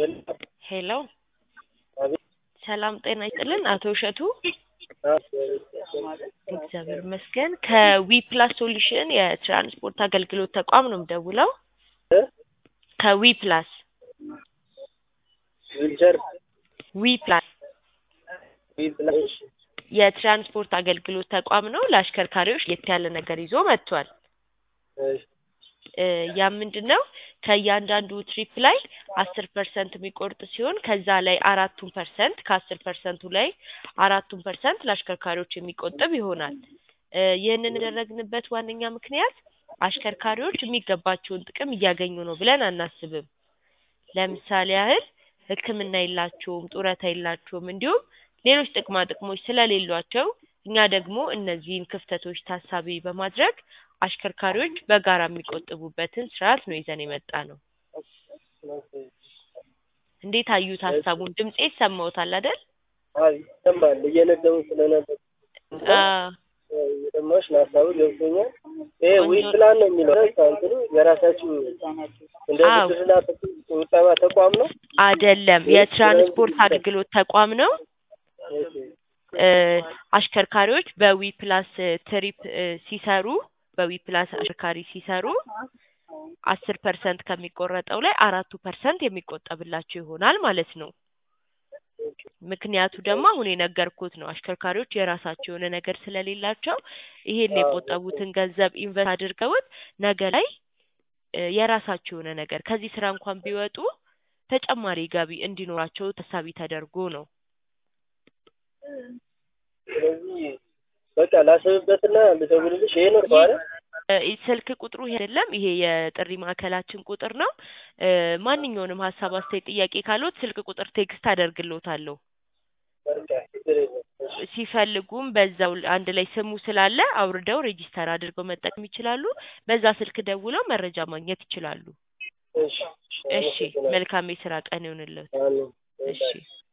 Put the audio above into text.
ሄሎ አቤት ሰላም ጤና ይስጥልን አቶ እሸቱ አዎ እግዚአብሔር ይመስገን ከዊ ፕላስ ሶሉሽን የትራንስፖርት አገልግሎት ተቋም ነው የምደውለው እ ከዊ ፕላስ ዊልቸር ዊ ፕላስ ዊፕላስ የትራንስፖርት አገልግሎት ተቋም ነው ለአሽከርካሪዎች ለየት ያለ ነገር ይዞ መጥቷል እሺ እ ያ ምንድን ነው ከእያንዳንዱ ትሪፕ ላይ አስር ፐርሰንት የሚቆርጥ ሲሆን ከዛ ላይ አራቱን ፐርሰንት ከአስር ፐርሰንቱ ላይ አራቱን ፐርሰንት ለአሽከርካሪዎች የሚቆጥብ ይሆናል እ ይህንን ያደረግንበት ዋነኛ ምክንያት አሽከርካሪዎች የሚገባቸውን ጥቅም እያገኙ ነው ብለን አናስብም ለምሳሌ ያህል ህክምና የላቸውም ጡረታ የላቸውም እንዲሁም ሌሎች ጥቅማ ጥቅሞች ስለሌሏቸው እኛ ደግሞ እነዚህን ክፍተቶች ታሳቢ በማድረግ አሽከርካሪዎች በጋራ የሚቆጥቡበትን ስርዓት ነው ይዘን የመጣ ነው እንዴት አዩት ሀሳቡን ድምጼ ይሰማዎታል አይደል አዎ ይሰማል እየነገሩ ስለነበር አዎ የሰማሁሽ ነው ሀሳቡ ገብቶኛል ይሄ ዊፕላን ነው የሚለው እንትኑ የራሳችሁ እንደ አዎ። ብድርና ቁጠባ ተቋም ነው አይደለም የትራንስፖርት አገልግሎት ተቋም ነው እሺ እ አሽከርካሪዎች በዊ ፕላስ ትሪፕ እ ሲሰሩ በዊ ፕላስ አሽከርካሪ ሲሰሩ አስር ፐርሰንት ከሚቆረጠው ላይ አራቱ ፐርሰንት የሚቆጠብላቸው ይሆናል ማለት ነው ምክንያቱ ደግሞ አሁን የነገርኩት ነው አሽከርካሪዎች የራሳቸው የሆነ ነገር ስለሌላቸው ይሄን የቆጠቡትን ገንዘብ ኢንቨስት አድርገውት ነገ ላይ እ የራሳቸው የሆነ ነገር ከዚህ ስራ እንኳን ቢወጡ ተጨማሪ ገቢ እንዲኖራቸው ታሳቢ ተደርጎ ነው ስለዚህ በቃ ላስብበትና ልደውልልሽ ይሄ ነው አይደል እ ስልክ ቁጥሩ ይሄ አይደለም ይሄ የጥሪ ማዕከላችን ቁጥር ነው እ ማንኛውንም ሀሳብ አስተያየት ጥያቄ ካለዎት ስልክ ቁጥር ቴክስት አደርግልዎታለሁ በቃ ችግር የለም እሺ ሲፈልጉም በዛው አንድ ላይ ስሙ ስላለ አውርደው ሬጂስተር አድርገው መጠቀም ይችላሉ በዛ ስልክ ደውለው መረጃ ማግኘት ይችላሉ እሺ እሺ መልካም የስራ ቀን ይሁንልዎት አሜን እሺ